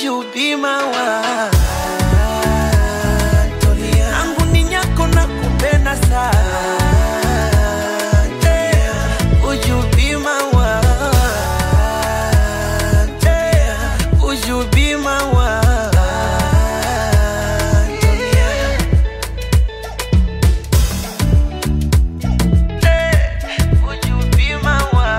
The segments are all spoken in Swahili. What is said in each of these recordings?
ujubima wa Antonia. Angu ni nyako na kupenda sana Eh, ujubima wa Eh, ujubima wa Antonia. Eh, ujubima wa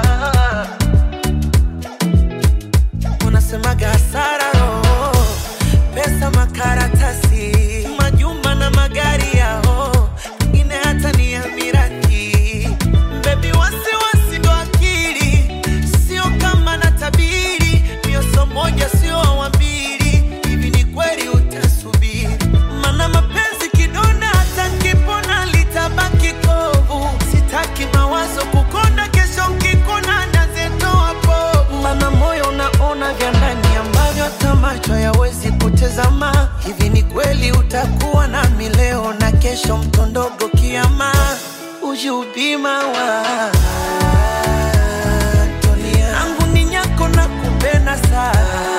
unasemaga hasara roho, pesa makaratasi, majumba na magari yao, pengine hata ni ya mirathi. Bebi, wasiwasi ndo akili, sio kama na tabiri, mioso moja sio wa mbili. Hivi ni kweli utasubiri? Mana mapenzi kidonda, hata nkipona litabaki kovu. Sitaki mawazo kukonda, kesho nkikona nazetoa povu. Mana moyo unaona vya ndani ambavyo hata macho hayawezi kutazama. Hivi ni kweli utakuwa nami leo na kesho, mtondogo kiama, ujubima wa Antonia. Angu ni nyako na kupenda sana